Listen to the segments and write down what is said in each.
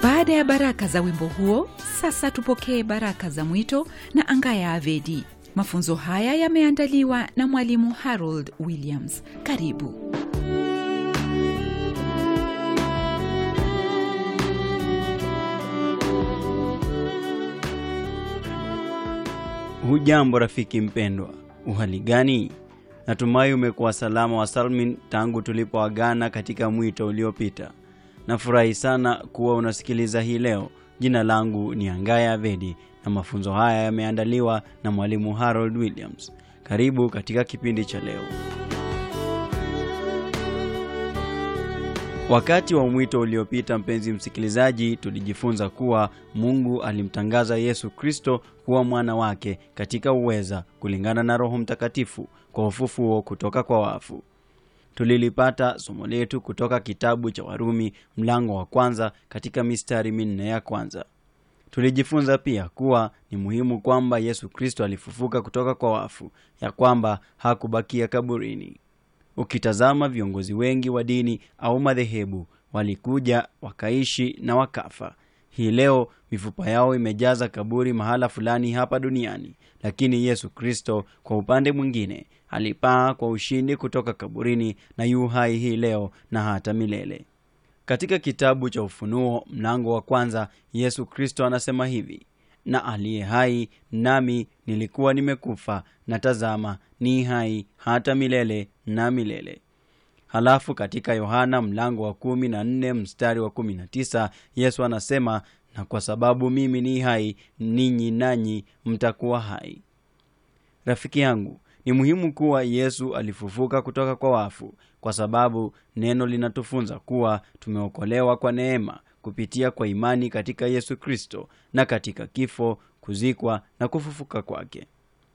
baada ya baraka za wimbo huo sasa tupokee baraka za mwito na angaya avedi mafunzo haya yameandaliwa na mwalimu harold williams karibu hujambo rafiki mpendwa uhali gani natumai umekuwa salama wa salmin tangu tulipoagana katika mwito uliopita nafurahi sana kuwa unasikiliza hii leo jina langu ni angaya avedi na mafunzo haya yameandaliwa na mwalimu harold williams karibu katika kipindi cha leo wakati wa mwito uliopita mpenzi msikilizaji tulijifunza kuwa mungu alimtangaza yesu kristo kuwa mwana wake katika uweza kulingana na roho mtakatifu kwa ufufuo kutoka kwa wafu tulilipata somo letu kutoka kitabu cha warumi mlango wa kwanza katika mistari minne ya kwanza tulijifunza pia kuwa ni muhimu kwamba yesu kristo alifufuka kutoka kwa wafu ya kwamba hakubakia kaburini ukitazama viongozi wengi wa dini au madhehebu walikuja wakaishi na wakafa hii leo mifupa yao imejaza kaburi mahala fulani hapa duniani lakini yesu kristo kwa upande mwingine alipaa kwa ushindi kutoka kaburini na yu hai hii leo na hata milele katika kitabu cha ufunuo mlango wa kwanza yesu kristo anasema hivi na aliye hai nami nilikuwa nimekufa na tazama ni hai hata milele na milele halafu katika yohana mlango wa kumi na nne mstari wa kumi na tisa yesu anasema na kwa sababu mimi ni hai ninyi nanyi mtakuwa hai rafiki yangu ni muhimu kuwa yesu alifufuka kutoka kwa wafu kwa sababu neno linatufunza kuwa tumeokolewa kwa neema kupitia kwa imani katika yesu kristo na katika kifo kuzikwa na kufufuka kwake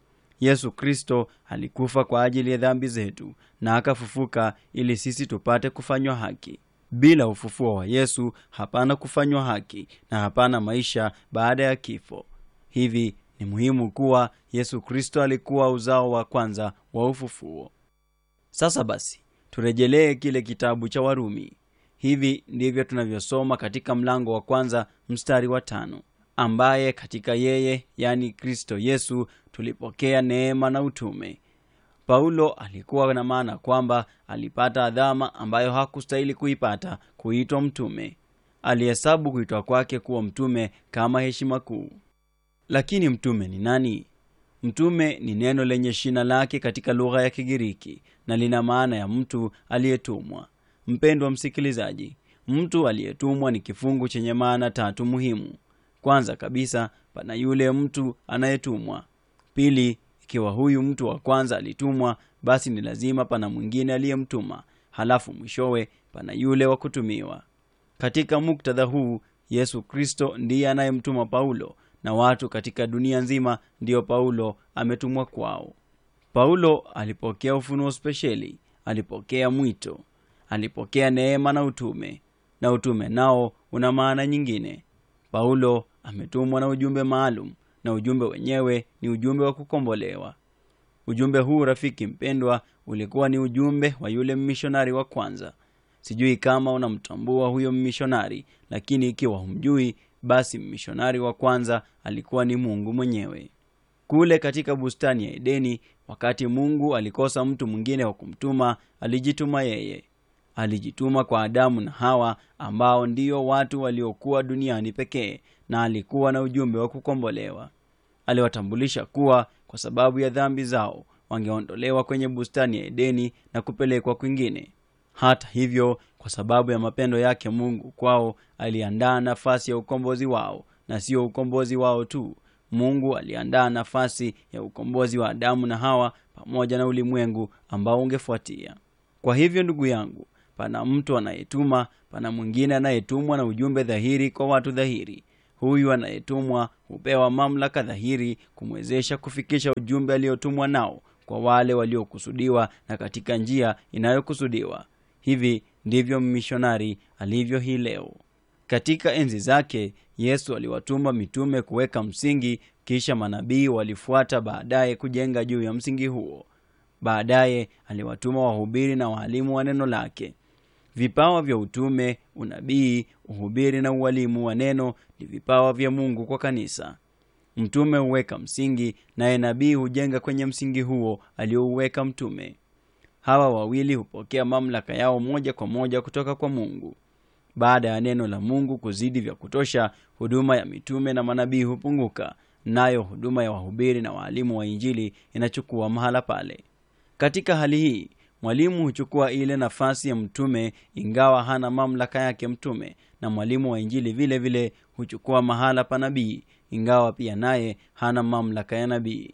yesu kristo alikufa kwa ajili ya dhambi zetu na akafufuka ili sisi tupate kufanywa haki bila ufufuo wa yesu hapana kufanywa haki na hapana maisha baada ya kifo hivi ni muhimu kuwa yesu kristo alikuwa uzao wa kwanza wa ufufuo sasa basi turejelee kile kitabu cha warumi hivi ndivyo tunavyosoma katika mlango wa kwanza mstari wa tano ambaye katika yeye yani kristo yesu tulipokea neema na utume paulo alikuwa na maana kwamba alipata adhama ambayo hakustahili kuipata kuitwa mtume alihesabu kuitwa kwake kuwa mtume kama heshima kuu lakini mtume ni nani mtume ni neno lenye shina lake katika lugha ya kigiriki na lina maana ya mtu aliyetumwa mpendwa msikilizaji mtu aliyetumwa ni kifungu chenye maana tatu muhimu kwanza kabisa pana yule mtu anayetumwa pili ikiwa huyu mtu wa kwanza alitumwa basi ni lazima pana mwingine aliyemtuma halafu mwishowe pana yule wa kutumiwa katika muktadha huu yesu kristo ndiye anayemtuma paulo na watu katika dunia nzima ndiyo paulo ametumwa kwao paulo alipokea ufunuo spesheli alipokea mwito alipokea neema na utume na utume nao una maana nyingine paulo ametumwa na ujumbe maalum na ujumbe wenyewe ni ujumbe wa kukombolewa ujumbe huu rafiki mpendwa ulikuwa ni ujumbe wa yule mmishonari wa kwanza sijui kama unamtambua huyo mmishonari lakini ikiwa humjui basi mmishonari wa kwanza alikuwa ni mungu mwenyewe kule katika bustani ya edeni wakati mungu alikosa mtu mwingine wa kumtuma alijituma yeye alijituma kwa adamu na hawa ambao ndio watu waliokuwa duniani pekee na alikuwa na ujumbe wa kukombolewa aliwatambulisha kuwa kwa sababu ya dhambi zao wangeondolewa kwenye bustani ya edeni na kupelekwa kwingine hata hivyo kwa sababu ya mapendo yake mungu kwao aliandaa nafasi ya ukombozi wao na sio ukombozi wao tu mungu aliandaa nafasi ya ukombozi wa adamu na hawa pamoja na ulimwengu ambao ungefuatia kwa hivyo ndugu yangu pana mtu anayetuma pana mwingine anayetumwa na ujumbe dhahiri kwa watu dhahiri huyu anayetumwa hupewa mamlaka dhahiri kumwezesha kufikisha ujumbe aliyotumwa nao kwa wale waliokusudiwa na katika njia inayokusudiwa hivi ndivyo mmishonari alivyo hii leo katika enzi zake yesu aliwatuma mitume kuweka msingi kisha manabii walifuata baadaye kujenga juu ya msingi huo baadaye aliwatuma wahubiri na waalimu wa neno lake Vipawa vya utume, unabii, uhubiri na ualimu wa neno ni vipawa vya Mungu kwa kanisa. Mtume huweka msingi, naye nabii hujenga kwenye msingi huo aliouweka mtume. Hawa wawili hupokea mamlaka yao moja kwa moja kutoka kwa Mungu. Baada ya neno la Mungu kuzidi vya kutosha, huduma ya mitume na manabii hupunguka, nayo huduma ya wahubiri na waalimu wa Injili inachukua mahala pale. Katika hali hii, mwalimu huchukua ile nafasi ya mtume, ingawa hana mamlaka yake mtume, na mwalimu wa Injili vile vile huchukua mahala pa nabii, ingawa pia naye hana mamlaka ya nabii.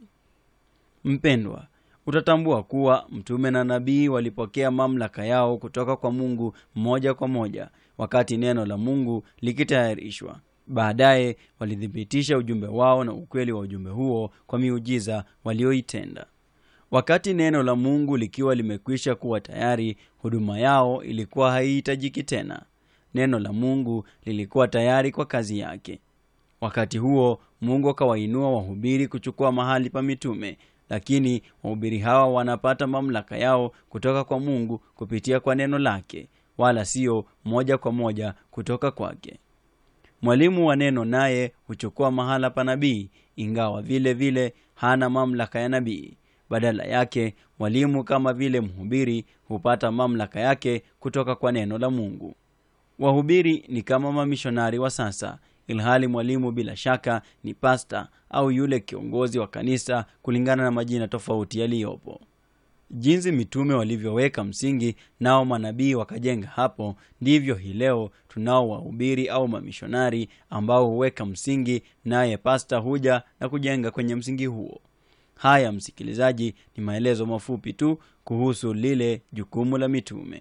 Mpendwa, utatambua kuwa mtume na nabii walipokea mamlaka yao kutoka kwa Mungu moja kwa moja wakati neno la Mungu likitayarishwa. Baadaye walithibitisha ujumbe wao na ukweli wa ujumbe huo kwa miujiza walioitenda. Wakati neno la Mungu likiwa limekwisha kuwa tayari, huduma yao ilikuwa haihitajiki tena. Neno la Mungu lilikuwa tayari kwa kazi yake. Wakati huo Mungu akawainua wahubiri kuchukua mahali pa mitume, lakini wahubiri hawa wanapata mamlaka yao kutoka kwa Mungu kupitia kwa neno lake, wala sio moja kwa moja kutoka kwake. Mwalimu wa neno naye huchukua mahala pa nabii, ingawa vile vile hana mamlaka ya nabii. Badala yake, mwalimu kama vile mhubiri hupata mamlaka yake kutoka kwa neno la Mungu. Wahubiri ni kama mamishonari wa sasa, ilhali mwalimu bila shaka ni pasta au yule kiongozi wa kanisa, kulingana na majina tofauti yaliyopo. Jinsi mitume walivyoweka msingi, nao manabii wakajenga hapo, ndivyo hii leo tunao wahubiri au mamishonari ambao huweka msingi, naye pasta huja na kujenga kwenye msingi huo. Haya, msikilizaji, ni maelezo mafupi tu kuhusu lile jukumu la mitume.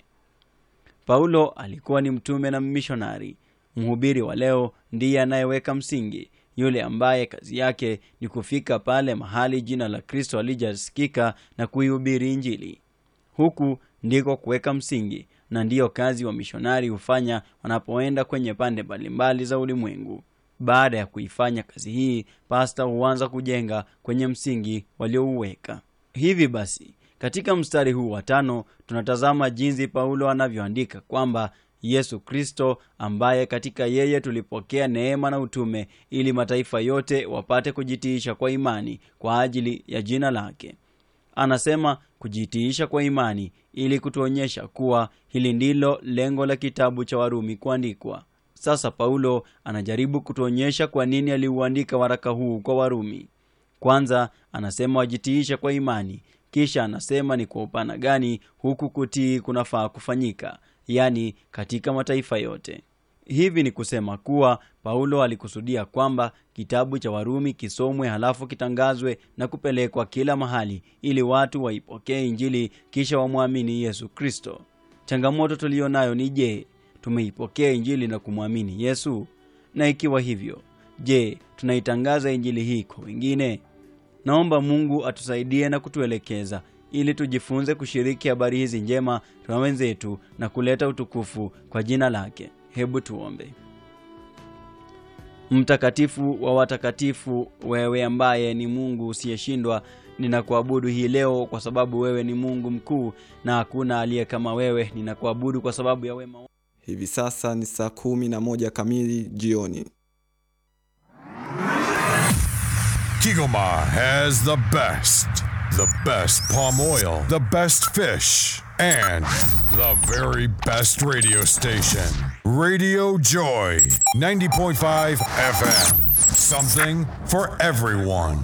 Paulo alikuwa ni mtume na mmishonari. Mhubiri wa leo ndiye anayeweka msingi, yule ambaye kazi yake ni kufika pale mahali jina la Kristo alijasikika na kuihubiri Injili. Huku ndiko kuweka msingi, na ndiyo kazi wa mishonari hufanya wanapoenda kwenye pande mbalimbali za ulimwengu. Baada ya kuifanya kazi hii, pasta huanza kujenga kwenye msingi waliouweka. Hivi basi, katika mstari huu wa tano tunatazama jinsi Paulo anavyoandika kwamba Yesu Kristo ambaye katika yeye tulipokea neema na utume ili mataifa yote wapate kujitiisha kwa imani kwa ajili ya jina lake. Anasema kujitiisha kwa imani ili kutuonyesha kuwa hili ndilo lengo la kitabu cha Warumi kuandikwa. Sasa Paulo anajaribu kutuonyesha kwa nini aliuandika waraka huu kwa Warumi. Kwanza anasema wajitiisha kwa imani, kisha anasema ni kwa upana gani huku kutii kunafaa kufanyika, yaani katika mataifa yote. Hivi ni kusema kuwa Paulo alikusudia kwamba kitabu cha Warumi kisomwe halafu kitangazwe na kupelekwa kila mahali ili watu waipokee Injili kisha wamwamini Yesu Kristo. Changamoto tuliyo nayo ni je, tumeipokea Injili na kumwamini Yesu? Na ikiwa hivyo, je, tunaitangaza Injili hii kwa wengine? Naomba Mungu atusaidie na kutuelekeza ili tujifunze kushiriki habari hizi njema na wenzetu na kuleta utukufu kwa jina lake. Hebu tuombe. Mtakatifu wa watakatifu, wewe ambaye ni Mungu usiyeshindwa, ninakuabudu hii leo kwa sababu wewe ni Mungu mkuu na hakuna aliye kama wewe. Ninakuabudu kwa sababu ya wema Hivi sasa ni saa kumi na moja kamili jioni. Kigoma has the best, the best palm oil, the best fish, and the very best radio station. Radio Joy, 90.5 FM. Something for everyone.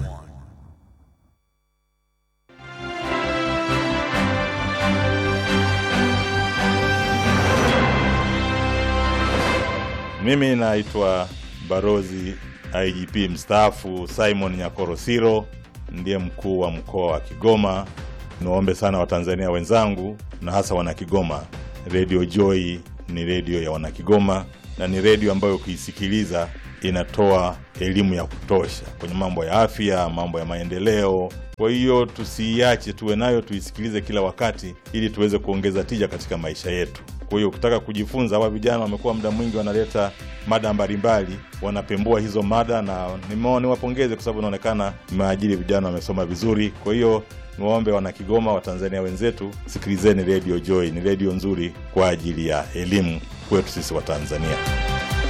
Mimi naitwa Barozi IGP mstaafu Simon Nyakorosiro, ndiye mkuu wa mkoa wa Kigoma. Niwaombe sana Watanzania wenzangu na hasa Wanakigoma, Radio Joy ni redio ya Wanakigoma na ni redio ambayo ukiisikiliza inatoa elimu ya kutosha kwenye mambo ya afya, mambo ya maendeleo. Kwa hiyo tusiiache, tuwe nayo, tuisikilize kila wakati, ili tuweze kuongeza tija katika maisha yetu. Kwa hiyo ukitaka kujifunza, hawa vijana wamekuwa muda mwingi wanaleta mada mbalimbali, wanapembua hizo mada, na nimeona niwapongeze kwa sababu inaonekana mmeajiri vijana wamesoma vizuri. Kwa hiyo niwaombe wana Kigoma, Watanzania wenzetu, sikilizeni Radio Joy, ni redio nzuri kwa ajili ya elimu kwetu sisi Watanzania.